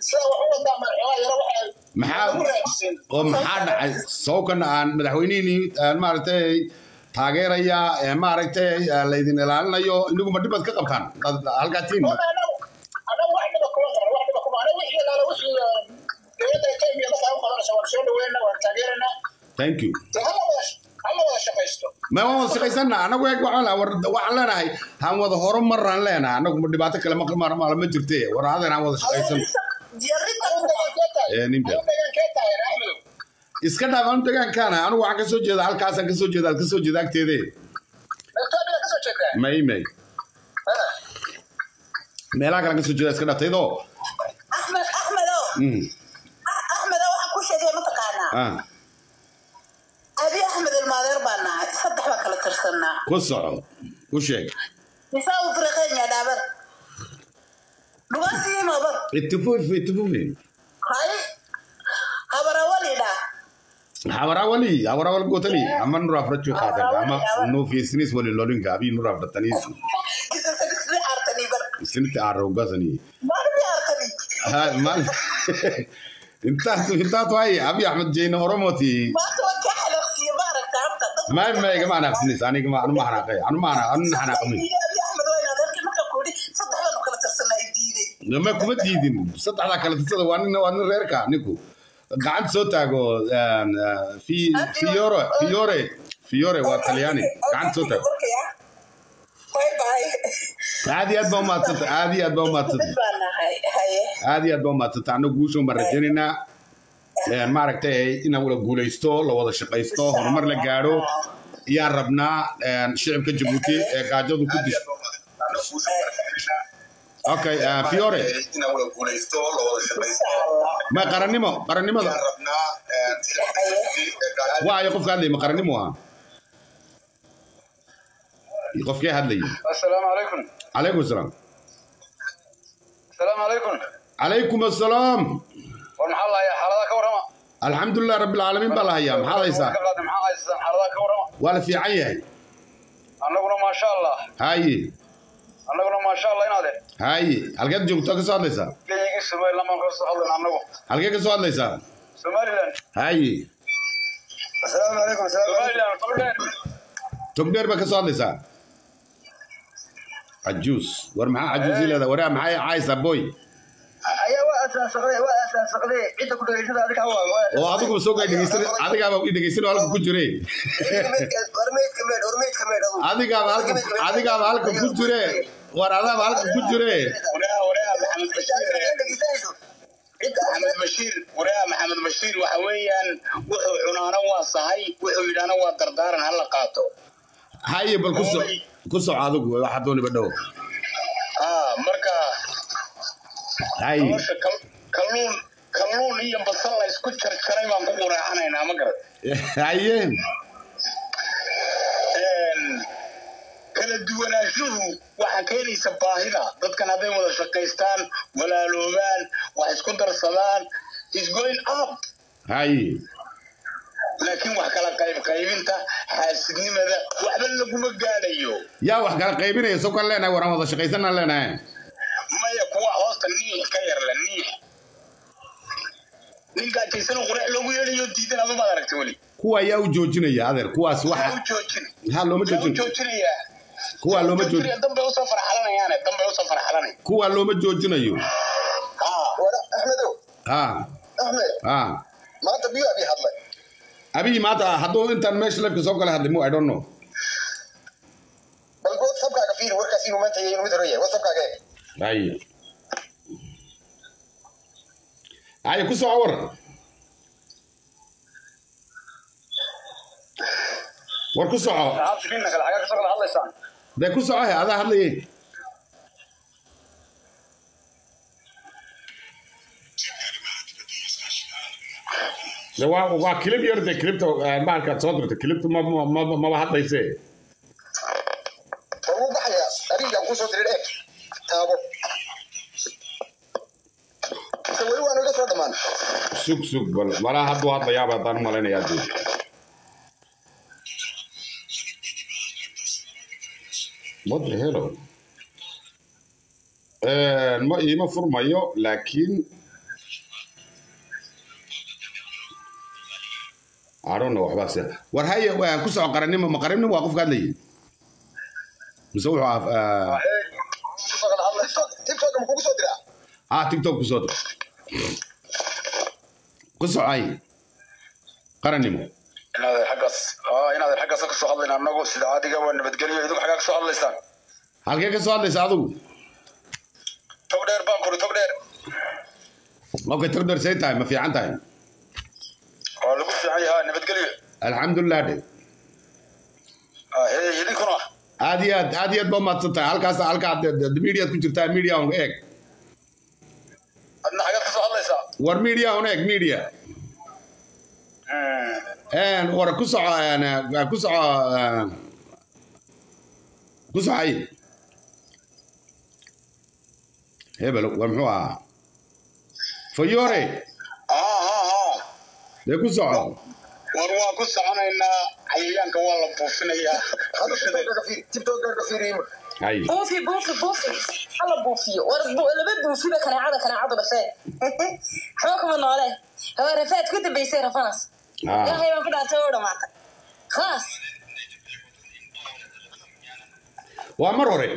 sida wax u wadaa marxumaa yaro waxay maxaa ugu raajiseen oo maxaa dhacay sawkan aan madaxweynihii aan maaragtay taageeraya ee maaragtay laydin ilaalinayo inaguma dhibad ka qabtaan Dad- halkaa tiin anagu wax dhiba kuma qaban wax dhiba kuma anagu wixii alaala wixii dowladda kenya markaa u qabanaysa waan soo dhaweynaa waan taageeranaa thank you dee hala wada hala wada shaqaysto ma waan wada shaqaysanna anagu eeg waxaan lahaa, war- waxaan leenahay haan wada horumaraan leenahay anagu ma dhibaato kale ma ma ma jirte war adeer aan wada shaqaysan Adigu deegaankee tahay Ee, ninka. Adigu deegaankee tahay axmedow iska dhaaf anu degaankaana anigu waxaan kasoo jeeda halkaasaan kasoo jeeda aad kasoo jeeda agteede Ethiopia ka soo jeedaa may may meelaha kale kasoo jeeda iska dhaaftaydoo axmed axmedow Mm, axmedow waxaan ku sheegay mataqaanaa ah, abi axmed ilmaadeer baa nahay saddex baa kala tirsanaa ku soco ku sheeg misaa u diriqeenya dhaaban dhugaasiimaba itifufi itifufi hay habarawalidha hawarawali hawarawal gotali ama nur afrachu qaatan ama no fisnis wali lolinka abi nur afratanis kisasadisri artani bar sinta arogasani marbi artani ha mal inta inta toy abi ahmed jeyna oromoti maanta waa kaa xalaqsiiye ma aragta horta dad ma ma ga maana fisnis ani ma anu ma hanaqay anu ma ana anu hanaqay abi axmed waa inaad arkay marka kuudhi saddex baanu kala tirsanaa i diiday ma kuma diidin saddexda kale tusada waa nin waa nin reerka ninku gacanta soo taago een, eh, fi fiore fiore fiore waa talyaani gacanta soo taago bye bye aad iyo aad baa umaadsanta aad iyo aad baa umaadsanta mid baa nahay haye aad iyo aad baa umaadsanta anagu guushan baan rajaynaynaa Een, maaragtay in la guulaysto la wada shaqaysto horumar la gaadho ayaan rabnaa een, shicibka jabuuti ee gaajadu ku disho okay eh, fiore ma qarannimo qarannimada waayo qofka hadlaya ma qarannimo ah qofkee hadlaya السلام عليكم calaykum asalaam السلام عليكم calaykum assalaam والمحل يا حالada ka warama alxamdulilah rabbilcaalamiin baa la hayaa maxaad haysaa maxaa haysan xaalada ka warama waa la fiican yahay annaguna ma sha Allah haye annaguna ma sha Allah inaade haye halkeed joogto ka soo hadlaysaa geeyigi Soomaaliland ma ka soo hadlan annagu halkee ka soo hadlaysaa Soomaaliland haye السلام عليكم Soomaaliland qableen togdheer baa ka soo hadlaysaa cajuus war maxaa cajuusi leedahay waraa maxay caaysaa boy ayaa waa asaasaqday waa asaasaqday cidda ku dhageysada adiga waa oo adiguba soo gaa dhegeysan adigaaba i dhegeysan oo halka ku jire warmeedka meed warmeedka meed adigaaba halka adigaaba halka ku jire war adaaba halka ku jire waraa waraa maxamed bashiir maxamed bashiir waraa maxamed bashiir waxa weeyaan wuxuu cunaana waa sahay wuxuu yidhaana waa dardaaran hala qaato haye bal ku soc ku soc adigu waxa dooniba dhow ah marka haye nolosha kal- kalluun kalluun iyo basal la isku jarjaray baan ku quraacanaynaa ma garad haye Een, kala duwanaanshuhu waxaa keenaysa baahida dadkan hadday wada shaqaystaan walaaloobaan wax isku darsadaan is going up haye laakiin wax kala qayb qaybinta xaasidnimada waxba laguma gaadhayo yaa wax kala qaybinaya soo kan leenahay waraan wada shaqaysanaan leenahay maya kuwa hoosta niix ka yarla niix ninkaa jaysano qurax loogu yeedhayo diidan adu maad aragta weli kuwa ayaa u joojinaya adeer kuwaas Maxaa u waxa joojin ha looma maxaa u joojin joojinayaa kuwa looma joojin joojinaya dambay usoo farxalanayaane dambay usoo farxalanay kuwa looma joojinayo haa axmedow ha axmed ha maanta biyo abi hadlay abiyi maanta hadduu intaan meesha lafka soo kala hadlay mu i don't know bal whatsappkaaga fiiri warkaas inuu maanta yahay inuu mid hore yahay whatsappkaaga eeg haye haye ku soo war war ku soco asrinna kale xagaa kasoo kala hadlaysaan dee ku soco he adaa hadlayay de waa waa kilib yar de kilibta maalkaad soo dirta kilibta ma ma ma- maba hadlayse war wuu baxayaa adigaan kusoo dirin eeg taabo mise weli waanu iga soo dhammaan sug sug bal malaa hadduu hadlayaaba haddaan u malaynayaa dee what the hello ma iima furmayo laakiin adhona waxbaa se war haye waa ku soco qarannimo ma qarannimo waa qofka hadlayay mise wuxuu ah tiktok ma kugu soo diraa ah tiktok ku soo dir ku socay qarannimo inaadan xaggaas aa inaadan xaggaas ka soo hadlayn annagu sida adiga waa nabadgelyo idinku xaggaa ka soo hadlaysaan halkee ka soo hadlaysa adigu tog dheer baan kuri tog dheer okay tagdar say tahay ma fiican tahay waa lagu fiican yahaa nabadgelyo alxamdulilah dhe Ah, hey idinkuna aad iyo aad aad iyo aad baa mahadsan tahay halkaas halkaa mediaad ku jirtaa media un eeg adna xaggaad ka soo hadlaysaa war media un eeg media een war ku soco een, eh, ku soco eh, ku socay hebel war muxuu ahaa fayore aa aa aa dee ku soco war waa ku soconaynaa cayayaanka waa la buufinayaa hadda tiktok fiir tiktok ka fiiriyo hay buufi buufi buufi hala buufiyo war bu- laba buufiba kanaacada kanaacadu dhafee waxba kuma noole hawa rafaad ku dambaysay rafanas Ah. ilaahay baan ku dhaartay oo dhamaatay khalaas waa mar hore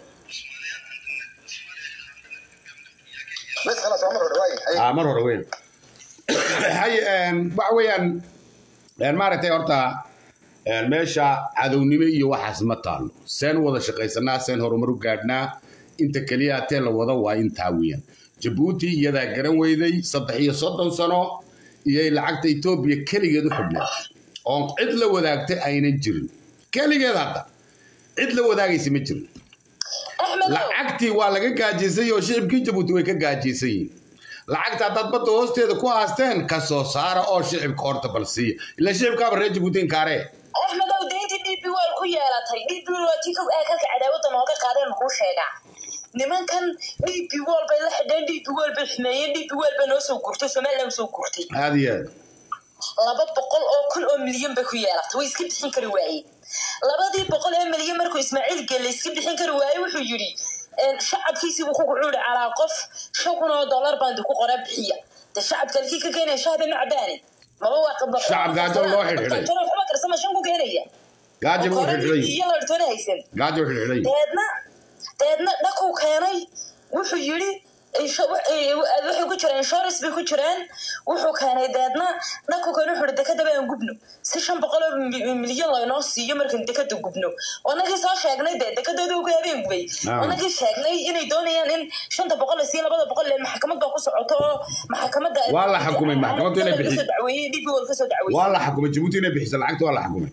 bes khalas waa mar hore waaye Haye. ah mar hore weyn hay een, waxa weeyaan een, maaragtay horta een, meesha cadownimo iyo waxaas ma taalo seen u wada shaqaysanaa seen horumar u gaadhnaa inta keliya tee la wada waa intaa weeyaan jabuuti iyadaa garan weyday saddex iyo soddon sano iyay lacagta etoobiya keligeed u xidhneed oon cid la wadaagtay aynan jirin keligeed hadda cid la wadaagaysa ma jirin axmedow lacagtii waa laga gaajisay oo shicibkii jabuuti way ka gaajiysan yihiin lacagta haddaad badda hoosteeda ku haasteen ka soo saara oo shicibka horta bal siiya ila shicibkaaba reer jabuuti inkaaree axmedow deyntii d b wal ku yeelatay d b wal tii kow aakalka cadaawadda nooga qaadeen makuu sheegaa nimankan d b wal bay la xidheen d b wal bay xumeeyeen d b wal bay noo soo gurtay somaliland soo gurtay aada iyo aad laba boqol oo kun oo milyan bay ku yeelatay way iska bixin kari waayeen labadii boqol ee milyan markuu ismaaciil gelle iska bixin kari waayey wuxuu yidhi een, shacabkiisii buu ku gucuuri calaa qof shan kun oo dollar baan ku qoraa bixiya de shacabka halkii ka keenaya shahda ma cabaani maba waa qaba Shacab gaajo loo xidhxidhay. waxba karsama shan ku keenaya gaajo buu Koradii xidhxidhay iyo lartoona haysan gaajo buu xidhxidhay deedna deedna dhakuu keenay wuxuu yidhi insho- w- eh, waxay ku jiraan insurance bay ku jiraan wuxuu keenay deedna dhakuu keenay wuxuu yidhi dekada baan gubno si shan boqol oo mi- milyan laynoo siiyo markaan dekada gubno wanagii soo sheegnay dee dekadooda ugu habeen gubay Ah. wanagii sheegnay inay doonayaan in shanta boqol la siiyo labada boqol le maxkamad baa ku socoto oo maxkamadda Waa la xukumay, maxkamaddu inay bixiso. kasoo dacweeyey dib wal kasoo dacweeyey waa la xukumay jabuuti inay bixiso lacagta waa la xukumay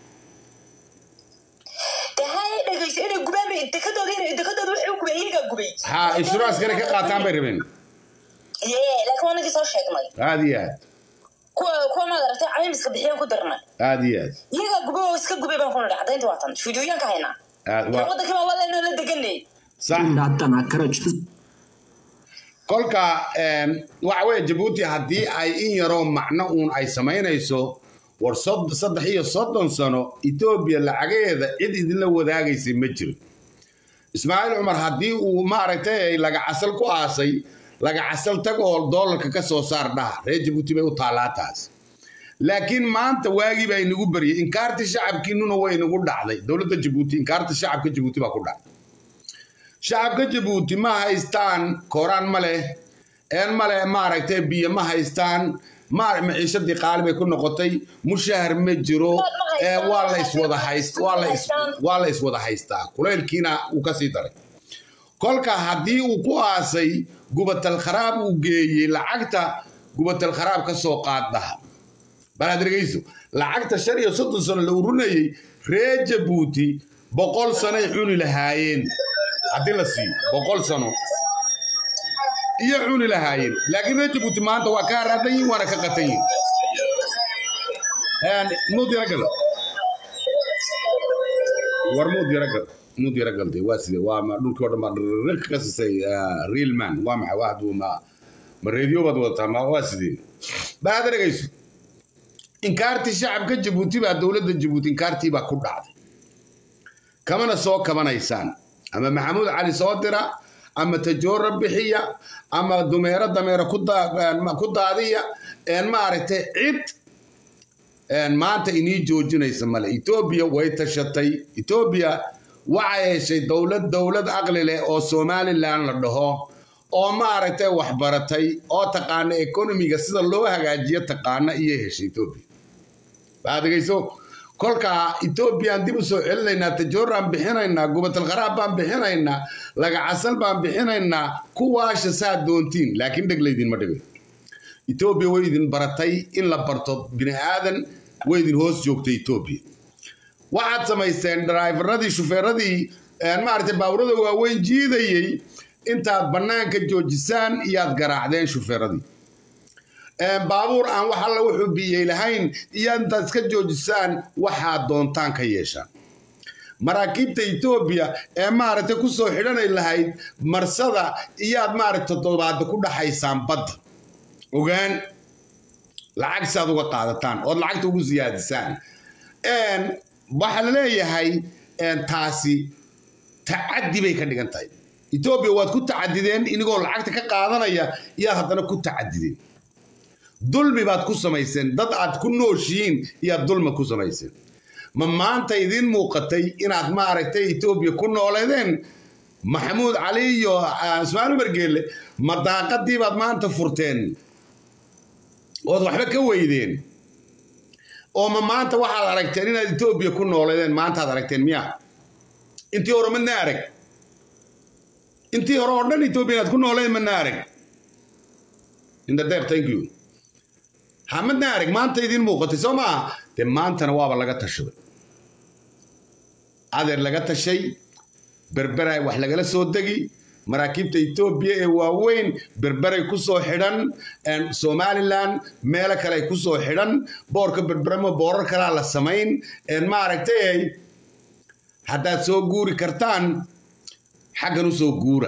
dee hay dhegeyso inay gubaan bay dekadooda inay dekadooda waxay u gubeen iyagaa gubay ha insurance-kana ka qaataan bay rabeen yee laakiin wanagii soo sheegnay aada iyo aad kuwa kuwa maad aragtay caymiska bixiyaan ku dirnay aada iyo aad iyagaa gube oo iska gubay baan ku nidhi cadaynta waatan fiidiyooyaan ka haynaa aad waa waddankii baan wadanoo la deganay sax Datang akraj kolka een, waxa weeye jabuuti haddii ay in yaroo macno uun ay samaynayso war sod- saddex iyo soddon sano etoobiya lacagaheeda cid idinla wadaagaysay ma jiro ismaaciil cumar haddii uu maaragtay lagacasal ku aasay lagacasal tag oo doolarka ka soo saar dhaha reer jabuuti bay u taallaa taas laakiin maanta waagii baa inagu baryay inkaartii shacabkiinuna way inagu dhacday dowladda jabuuti inkaarta shacabka jabuuti baa ku dhacday shacabka jabuuti ma haystaan kooraan ma leh een ma leh maaragtay biyo ma haystaan ma maciishadii qaali bay ku noqotay mushahar ma jiro ee waa la iswada hayst waa la is waa la iswada haystaa kulaylkiina uu ka sii daray kolka haddii uu ku aasay gubatal kharaab uu geeyey lacagta gubatal kharaab ka soo qaaddaha bal aad dhegeyso lacagta shan iyo soddon sano la urunayey reer jabuuti boqol sanoy cuni lahaayeen haddii la siiyo boqol sano iyo cuni lahaayeen laakiin reer jabuuti maanta waa ka haraadan yihin waana ka qatan yihin muud yara gal war muud yara gal muud yara galde waa side waa ma dhulkii oo dhan baa dhirka ka sisay real man waa maxay waa haduu ma ma reediyo baad wadataa ma waa sidee bal aad dhegeyso inkaartii shacabka jabuuti baa dowladda jabuuti inkaartii baa ku dhacday kamana soo kabanaysaan ama maxamuud cali soo dira ama tajoora bixiya ama dumeero dameero ku daa- ku daadiya een maaragtay cid maanta inii joojinaysa male etoobiya way tashatay etoobiya waxay heshay dowlad dowlad aqli leh oo somalilan la dhaho oo maaragtay waxbaratay oo taqaana ekonomiga sida loo hagaajiyo taqaana iyay heshay etoobiya baadegayso kolkaa etoobiyaan dib u soo celinaynaa tajooraan bixinaynaa gubatalkharaab baan bixinaynaa lagacasal baan bixinaynaa kuwaasha saa doontiin laakiin dheg laydinma dhigay etoobiya way idin baratay in la barto bini aadan way idin hoos joogtay etoobiya waxaad samaysteen draifaradii shufeeradii maaragtay baaburada waaweyn jiidayey intaad bannaanka joojisaan iyaad garaacdeen shufeeradii baabuur aan wax alla wuxuu biyey lahayn iyo intaad iska joojisaan waxaad doontaan ka yeeshaan maraakiibta etoobiya ee maaragtay ku soo xidhanay lahayd marsada iyaad maaragtay toddobaada ku dhaxaysaan badda ogaan lacag si aad uga qaadataan ood lacagta ugu siyaadisaan waxaa la leeyahay taasi tacaddi bay ka dhigan tahay etoobiya waad ku tacadideen inigoo lacagta ka qaadanaya iyaad haddana ku tacadideen dulmi baad ku samayseen dad aad ku nooshihiin iyaad dulmi ku samayseen ma maanta idiin muuqatay inaad maaragtay etoobiya ku nooleedeen maxamuud cali iyo ismaail umargeelle ma daaqadii baad maanta furteen ood waxba ka weydeen oo ma maanta waxaad aragteen inaad etoobiya ku nooleedeen maantaad aragteen miya intii hore madna arag intii hore oo dhan etoobiya inaad ku nooleedeen madna arag indadeer thank you ha madna arag maanta idiin muuqatay soo maaha dee maantana waaba laga tashaday adeer laga tashay berberay wax lagala soo degi maraakiibta etoobiya ee waaweyn berberay ku soo xidhan somalilan meelo kale ay ku soo xidhan boorka berberama boorar kalaa la samayn maaragtay haddaad soo guuri kartaan xaggan u soo guura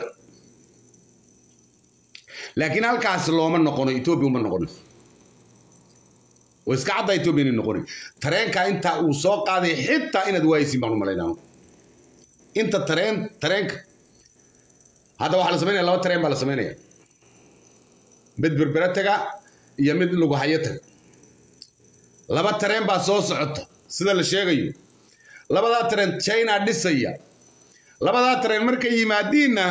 laakiin halkaas looma noqono etoobiya uma noqonayso oo iska cadda etoobiya inay noqonay tareenka inta uu soo qaaday xitaa inaad waayisiin baan u malaynaa inta tareen tareenka hadda waxaa la samaynaya laba tareen baa la samaynaya mid berbere taga iyo mid lugahayo taga laba tareen baa soo socota sida la sheegayo labadaa tareen china dhisaya labadaa tareen markay yimaadiinna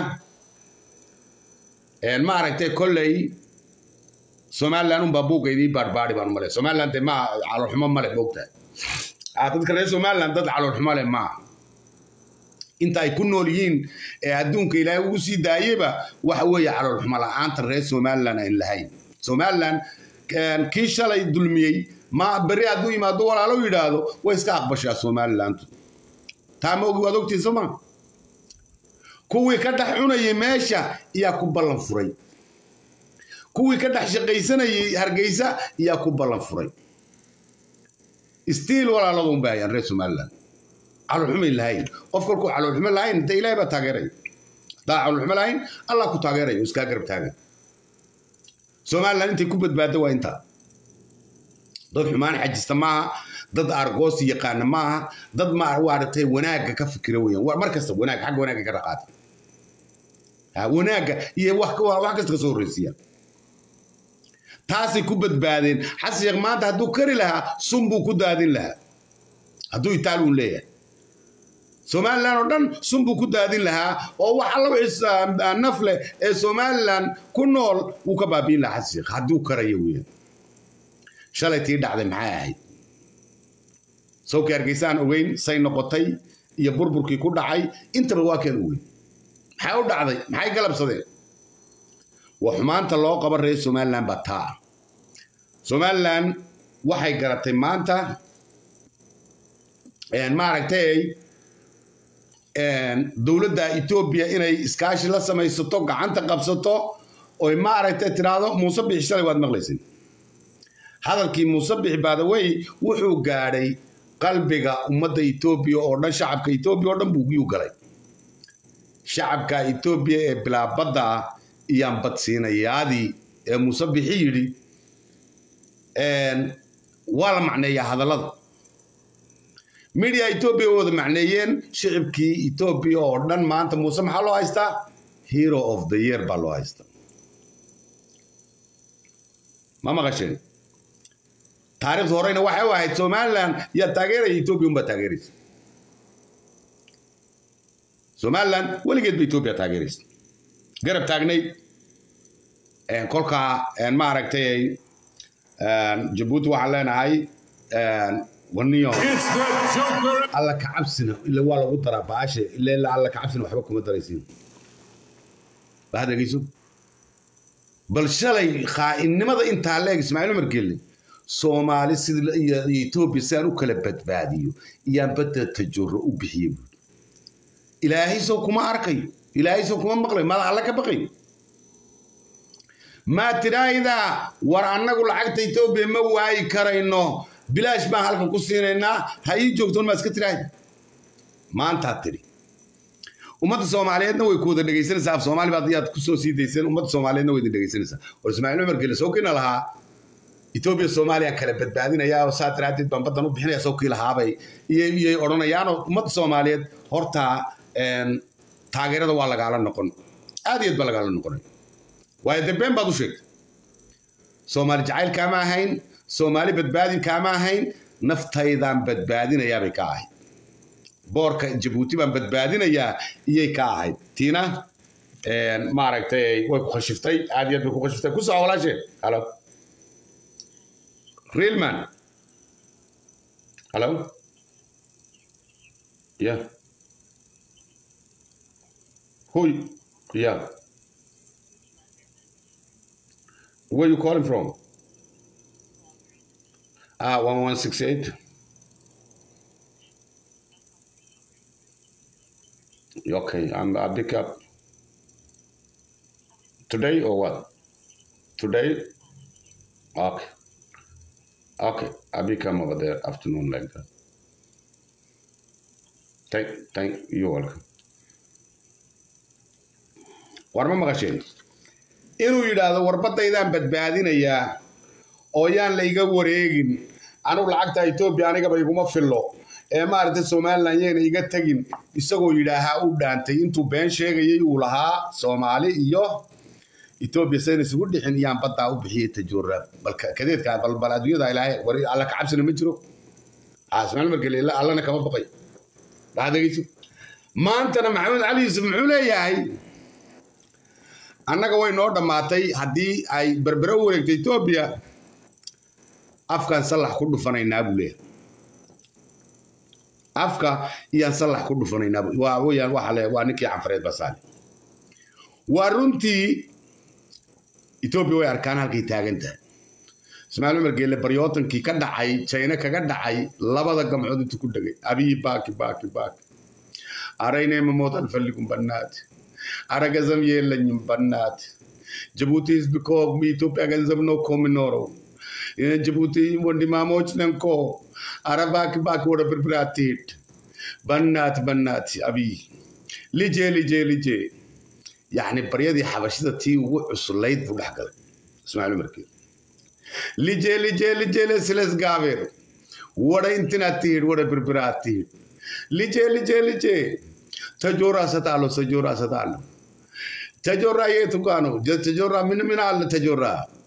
maaragtay kolley somalilan unbaa buugga idii baarbaari baan malay somalilan dee maa caloolxumo male moogtahay dadka reer somalilan dad caloolxumo leh maaha inta ay ku nool yihiin ee adduunka ilaahay ugu sii daayeba waxa weeye caloolxumo la-aanta reer somalilan aan lahayn somalilan kii shalay dulmiyey ma berri hadduu yimaado walaalo yidhaahdo way iska aqbashaa somalilantu taa ma ogi waad ogtiin soo maa kuwii ka dhex cunayay meesha iyaa ku ballan furay kuwii ka dhex shaqaysanayay hargeysa iyaa ku ballan furay stiil walaaladun bay hayaan reer somalilan caloolxumay lahayn qof kolkuu caloolxumo lahayn dee ilaahay baa taageeraya haddaa caloolxumo lahayn allah ku taageeraya oo iskaa garab taagan somalilan intay ku badbaado waa intaa dad xumaan xajista maaha dad argoosi yaqaana maaha dad maaragtay wanaagga ka fikira weeyaan mar kasta wanaag xagga wanaagga ka dhaqaata wanaagga iyo wax kasta ka soo horreysiiyaan taasay ku badbaadeen xasan sheekh maanta hadduu kari lahaa sun buu ku daadin lahaa hadduu itaaluun leeyahay somalilan oo dhan sun buu ku daadin lahaa oo wax alla wixii naf leh ee somalilan ku nool wuu ka baabiin lahaa xasan sheekh hadduu karayo weeyaan shalay tii dhacday maxay ahayd sawkii hargeysaan ogeyn say noqotay iyo burburkii ku dhacay intaba waa keen ogeyn maxay u dhacday maxay galabsadeen waa xumaanta loo qabo reer somalilan baa taa somalilan waxay garatay maanta maaragtay dowladda etoobiya inay iskaashi la samaysato gacanta qabsato oy maaragtay tiraahdo muuse bixi shalay waad maqlaysin hadalkii muuse bixi baadawey wuxuu gaadhay qalbiga ummadda etoobiya oo dhan shacabka etoobiya oo dhan buu yuu galay shacabka etoobiya ee bilaabadda ah iyaan badsiinayaadii ee muuse bixi yidhi waa la macneeyaa hadallada midia etoobiya wada macneeyeen shicibkii etoobiya oo dhan maanta muuse maxaa loo haystaa hero of the year baa loo haystaa ma maqasheen taariikhda horeyna waxay u ahayd somalilan yaa taageeraya etoobiya unbaa taageeraysa somalilan weligeed ba etoobiya taageeraysa garab taagnayd kolkaa maaragtay jabuuti waxaan leenahay waniyo alla kacabsina ila waa lagu daraa baashe ila alla kacabsina waxba kuma daraysiin bahad dhegeyso bal shalay khaainnimada intaa leeg ismaaciil umar gelle soomaali sida iyo etoobiya si aan u kala badbaadiyo iyaan badda tajoro u bixiye buuri ilaahay soo kuma arkayo ilaahay soo kuma maqlayo maada alla ka baqayo maa tidhaahdaa war annagu lacagta etoobiya ma waayi karayno bilaash baan halkan ku siinaynaa ha ii joogtoon maa iska tidhaahda maantaad tidhi ummadda soomaaliyeedna way ku wada dhegaysanaysaa af soomaali baad yaad ku soo sii dayseen ummadda soomaaliyeedna way idin dhegaysanaysaa war ismaaciil cumar gele soo kina lahaa etoobiya soomaaliya kala badbaadinaya oo saa daraaddeed baan baddan u bixinaya soo kii lahaabay iyay odhanayaanoo ummadda soomaaliyeed horta taageerada waa lagaala noqon aad iyo aad baa lagaala noqonay waayo dambeen baad u sheegtay soomaali jacayl kaama ahayn soomaali badbaadin kaama ahayn naftaydaan badbaadinayaabay ka ahayd boorka jabuuti baan badbaadinayaa iyay ka ahayd tiina maaragtay way ku khashiftay aad iyo aad bay ku khashiftay ku soo walaasheen halo reelman halo yeah Who? Yeah. Where you calling from? Ah, one one six eight. Okay, I'm I pick up today or what? Today? Okay. Okay, I become over there afternoon like that. Thank, thank you. Welcome. war ma maqasheen inuu yidhaahdo warbadaydaan badbaadinayaa oo yaan layga wareegin anugu lacagta etoobiya anigaba iguma fillo ee maaragtay somalilan yayna iga tegin isagoo yidhaahaa u dhaantay intuu been sheegayay uu lahaa soomaali iyo etoobiya sayna isugu dhixin iyaan baddaa u bixiyey tajoora bal kadeedka balbal adduunyada ilaahay war alla kacabsina ma jiro ismaaciil markale allana kama baqay dhadegeyso maantana maxamed cali yuusuf muxuu leeyahay annaga way noo dhammaatay haddii ay berbere u wareegto etoobiya afkaan sallax ku dhufanaynaa buu leeyahay afka iyaan sallax ku dhufanaynaa waa weyaan waxa le waa ninkii canfareed basaale waa runtii etoobiya way arkaan halkay taagan tahay ismaaciil cumar geelle baryootankii ka dhacay jayna kaga dhacay labada gamcood intuu ku dhegay abiyi baaki baaki baaki araynayma mootan falligum bannaati አረ ገንዘብ የለኝም በናት ጅቡቲ ህዝብ እኮ የኢትዮጵያ ገንዘብ ነው እኮ የሚኖረው ጅቡቲ ወንድማሞች ነን እኮ አረ እባክህ እባክህ ወደ ብርብር አትሄድ በናት በናት አብይ ልጄ ልጄ ልጄ يعني بريدي حبشتها تي وعسليت بودح قال اسمعوا مركي لجي لجي لجي لسلس قابر ودا انتنا تير ودا بربرا تير لجي لجي لجي ተጆራ እሰጣለሁ ተጆራ እሰጣለሁ ተጆራ የቱ ጋ ነው ተጆራ ምን ምን አለ ተጆራ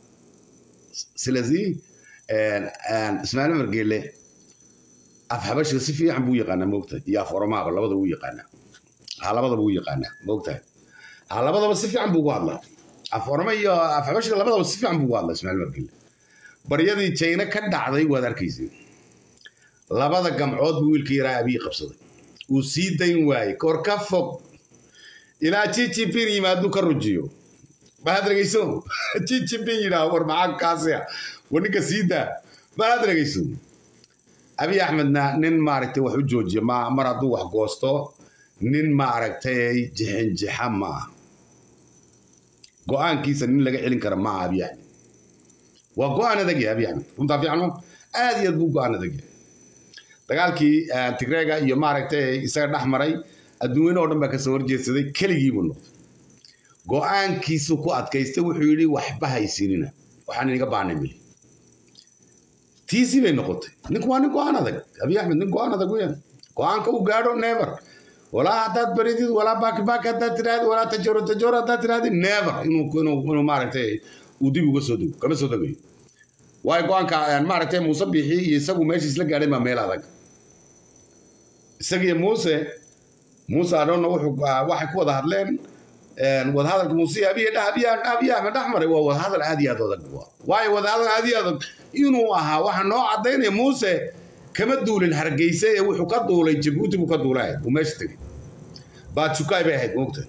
ስለዚህ እስማኤል መርጌሌ af xabashiga si fiican buu yaqaanaa moogtahay iyo af oromaaba labada wuu yaqaanaa ha labadaba wuu yaqaanaa moogtahay ha labadaba si fiican buu ugu hadlaa af oroma iyo af xabashiga labadaba si fiican buu ugu hadlaa ismaaciil margele baryadii jayna ka dhacday waad arkaysay labada gamcood buu wiilka yaraa abiyi qabsaday uu sii dayn waayey kor ka fog ilaa jijipin yimaaduu ka rujiyo maxaad dhegeyso jijipin yidhaah war maxaa kaasiya war ninka sii daa maxaad dhegeyso abiy axmedna nin maaragtay wax u joojiya ma mar hadduu wax goosto nin maaragtay jixinjixa ma ah go-aankiisa nin laga celin kara ma aha abiy axmed waa go-aan adag yahay abiy axmed runtaa fiican ma aad iyo aad buu go-aan adag yahay dagaalkii tigreega iyo maaragtay isaga dhex maray adduunyane oo dhan baa kasoo horjeedsaday keligii buu noqday go-aankiisu ku adkaystay wuxuu yidhi waxba haysinina waxaan inaga baanay mili tiisii bay noqotay ninku waa nin go-aan adag abiy axmed nin go-aan adag weeyaan go-aanka uu gaadho never walaa haddaad baridid walaa baaki baaki haddaad tidhahdid walaa tajooro tajooro haddaad tidhahdid never inuu inuu inuu maaragtay uu dib uga soo dego kama soo degayo waayo go-aanka maaragtay muuse bixi iyo isagu meesha isla gaadhay baa meel adag isagiyo muuse muuse adhoonna wuxuu waxay ku wada hadleen wadahadalka muuse iyo abiya abiya abiya ahmed dhex maray waa wadahadal aad iyo aad adag waayo wadahadal aad iyo adag inuu ahaa waxa noo cadaynaya muuse kama duulin hargeysa ee wuxuu ka duulay jabuuti buu ka duulay uu meesha tegey baadsukaay bay ahayd moogta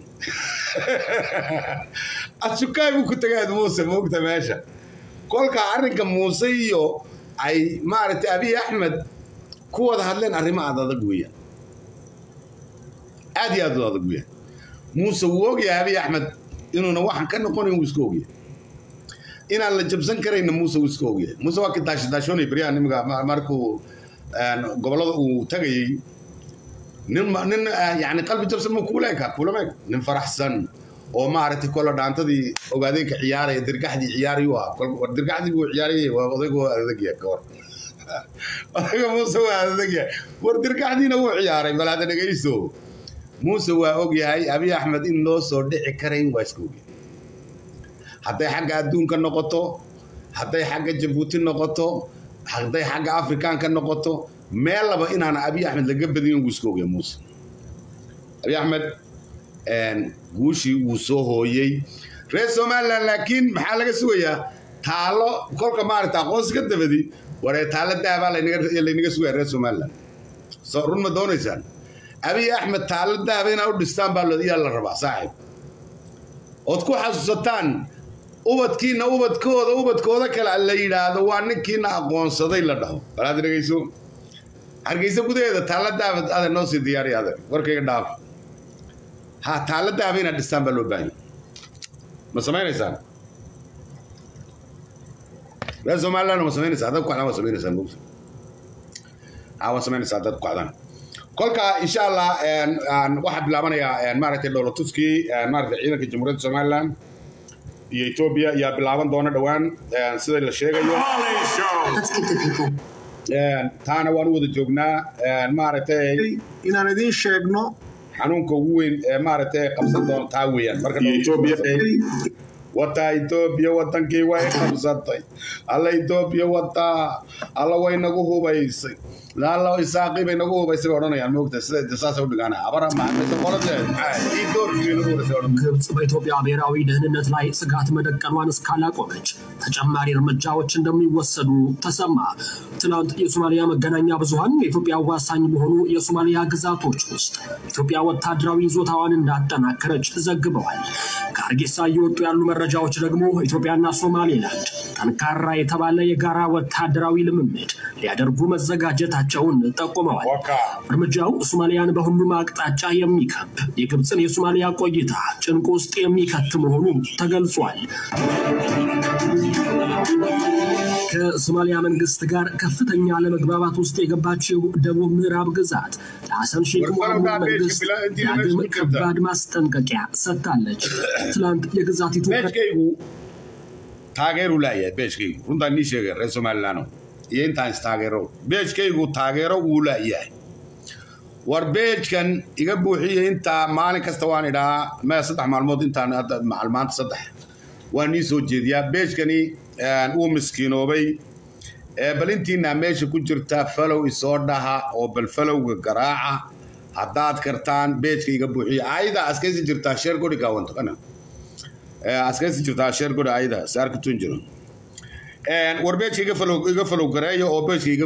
adsukaay buu ku tegayd muuse moogta meesha kolka arrinka muuse iyo ay maaragtay abiy axmed ku wada hadleen arrimo aad adag weeyaan aad iyo aad u adag weeyaan muuse wuu ogyahay abiy axmed inuuna waxaan ka noqonayn wuu iska ogyahay inaan la jabsan karayna muuse wuu iska ogyahay muuse waa ka daashadaashoonay baryaha nimanka markuu gobollada uu tagayey nin nin yani qalbi jabsan ma kuuleeka kuulameeg nin faraxsan oo maaragtay kola dhaantadii ogaadeenka ciyaaraya dirgaxdii ciyaarayu ah war dirgaxdii buu ciyaarayay waa odaygu waa adagya ka hor odayga muuse waa adagya war dirgaxdiina wuu ciyaaray bal hadda dhegayso muuse waa ogyahay abiy axmed in loo soo dhici karayn waa iska ogyahay hadday xagga adduunka noqoto hadday xagga jabuuti noqoto hadday xagga afrikaanka noqoto meel laba inaan abiy axmed laga badin wuu iska ogyahay muuse abiy axmed guushii wuu soo hooyey reer somalilan laakiin maxaa laga sugayaa taalo kolka maaragta aqoonsi ka dabadi waree taalo dahabaa laynaga sugaya reer somalilan soo run ma doonaysaan abiy axmed taalo dahaba inaa u dhistaan baa yaa la rabaa saaxib ood ku xasuusataan ubadkiina ubadkooda ubadkooda kale la yidhaahdo waa ninkiina aqoonsaday la dhaho balaad dhegayso hargeysa gudaheeda taalo dahaba adan noo sii diyaariya adag warkayga dhaaf ha taalo dahaba inaad dhistaan baa loo baahanya ma samaynaysaan reer somaliland ma samaynaysaa dad kocdaan waa samaynaysaa mogta ha waa samaynaysaa dad kocdaan kolka insha allah waxaa bilaabanayaa maaragtay dhoolatuskii maaragtay ciidanka jamhuuriyadda somaliland iyo etoobiya ayaa bilaaban doona dhowaan sida la sheegayo taana waan u wada joognaa maaragtay inaan idiin sheegno xanuunka ugu weyn ee maaragtay qabsan doona taa weeyaan marka etoobiya wataa etoobiya wadankii way qabsatay alla etoobiya wataa alla way nagu hubaysay laala isaaqii bay nagu hubaysay bay odhanayaan moogta sida saasa u dhigaana abara maxamed qoladeed maxaa etoobiya nagu hubaysay odhan ግብጽ በኢትዮጵያ ብሔራዊ ደህንነት ላይ ስጋት መደቀኗን እስካላቆመች ተጨማሪ እርምጃዎች እንደሚወሰዱ ተሰማ። ትናንት የሶማሊያ መገናኛ ብዙኃን የኢትዮጵያ አዋሳኝ በሆኑ የሶማሊያ ግዛቶች ውስጥ ኢትዮጵያ ወታደራዊ ይዞታዋን እንዳጠናከረች ዘግበዋል። ከሀርጌሳ እየወጡ ያሉ መረጃዎች ደግሞ ኢትዮጵያና ሶማሌላንድ ጠንካራ የተባለ የጋራ ወታደራዊ ልምምድ ሊያደርጉ መዘጋጀታቸውን ጠቁመዋል። እርምጃው ሶማሊያን በሁሉም አቅጣጫ የሚከብ የግብፅን የሶማሊያ ቆይታ ጭንቅ ውስጥ የሚከት መሆኑ ተገልጿል። ከሶማሊያ መንግስት ጋር ከፍተኛ አለመግባባት ውስጥ የገባችው ደቡብ ምዕራብ ግዛት ለሐሰን ሼክ መሐሙድ መንግስት ዳግም ከባድ ማስጠንቀቂያ ሰጥታለች። ትላንት የግዛቲቱ beejkaygu taageeru laayahay beejkaygu runtaan nii sheegay reer somalilaano iyo intaan istaageero beejkaygu taageero wuu laayahay war beejkan iga buuxiya intaa maalin kasta waan idhaa maya saddex maalmood intaan maanta saddex waan nii soo jeediyaa beejkani wuu miskiinoobay bal intiinaa meesha ku jirta falow isoo dhaha oo bal falowga garaaca haddaad kartaan beejka iga buuxiya ayda askaysi jirtaa sheer gori gaawanto kana askaysi jirtaa sheer gori ayda saarka tun jiro war beejka iga falow gareeyo oo beejka iga